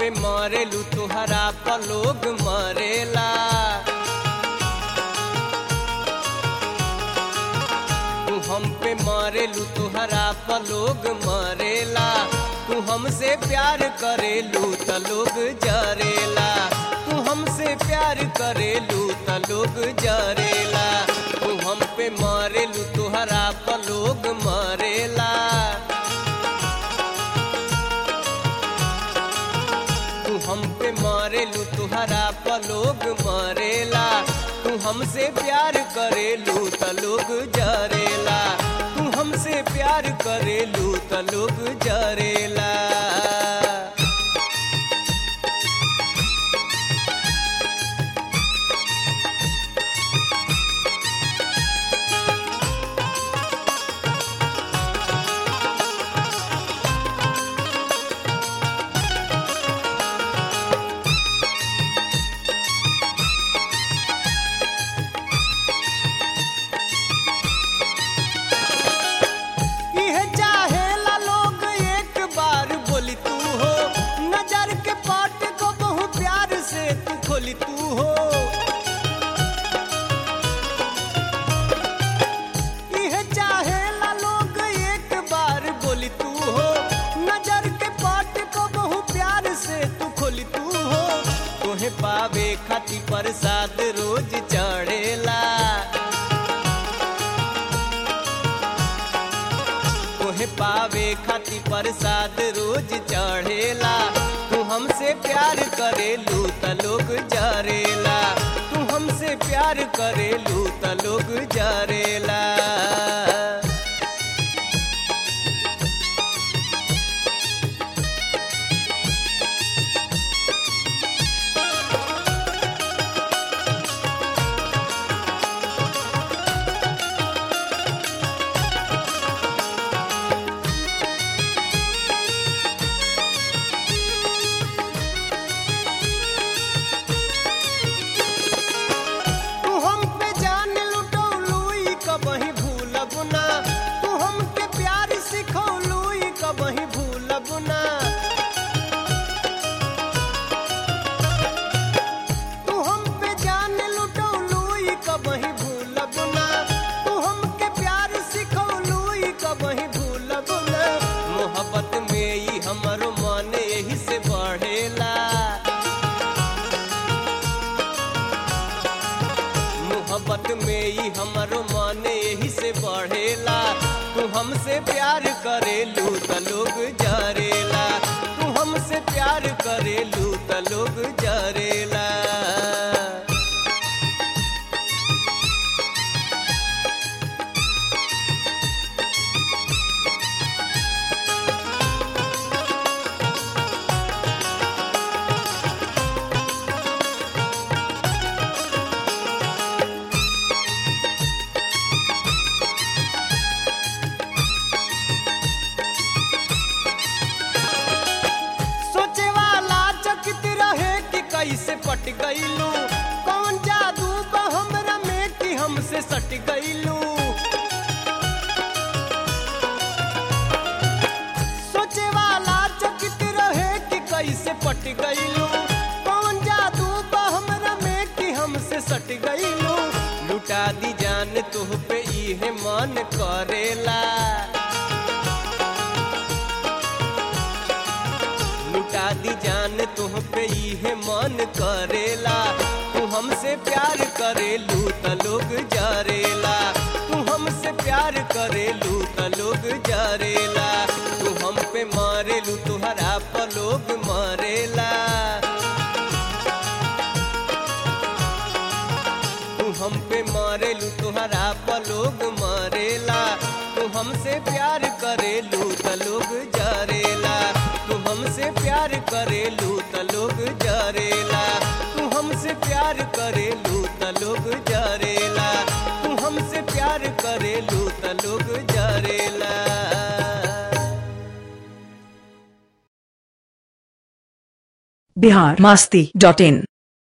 पे मरेलू तुहरा पर लोग मरेला तू हम पे मरेलू तुहरा पर लोग मरेला तू हमसे प्यार करेलू त लोग जरेला तू हमसे प्यार करेलू त लोग जरेला तू हम पे मरेलू तुहरा पर लोग मरेला तू हम पे मरेलू तुहरा पर लोग मरेला तू हमसे प्यार करेलू त लोग जरेला तू हमसे प्यार करेलू त लोग जरेला इह चाहेला लोग एक बार बोली तू हो नजर के पाट को बहु प्यार से तू खोली तू हो इह चाहेला लोग एक बार बोली तू हो नजर के पाट को बहु प्यार से तू खोली तू हो तोहे पावे खाती प्रसाद रोज चढ़ेला तोहे पावे खाती प्रसाद रोज चढ़ेला तू हमसे प्यार करेलू त लोग जरेला तू हमसे प्यार करेलू त लोग जरेला तू हम पे जान लुटौलू ई कबही भूलब ना तू हमके प्यार सिखौलू ई कबही भूलब ना तू हम पे जान लुटौलू ई कबही भूलब ना तू हमके प्यार सिखौलू ई कबही भूलब ना मोहब्बत में ई हमरो मन यही से बढ़ेला मोहब्बत में ही हमारो मन यही से बढ़ेला तू हमसे प्यार करेलू त लोग जरेला तू हमसे प्यार करेलू त लोग जरेला सोचे वाला चकित रहे कि कैसे पट गईलू कौन जादू बा हमरा में कि हमसे सट गईलू सोचे वाला चकित रहे कि कैसे पट गईलू कौन जादू बा हमरा में कि हमसे सट गईलू लुटा दी जान तुह पे इहे मन करेला लुटा दी जान तुह पे इहे मन करेला तू हमसे प्यार करेलू त लोग जरेला तू हमसे प्यार करेलू त लोग जरेला तू हम पे मरेलू तुहरा पर लोग मरेला तू हम पे मरेलू तुहरा पर लोग मरेला तू हमसे प्यार करेलू त लोग जरेला तू हमसे प्यार करेलू त लोग जरेला तू हमसे प्यार करेलू त लोग जरेला तू हमसे प्यार करेलू त लोग जरेला बिहार मास्ती डॉट इन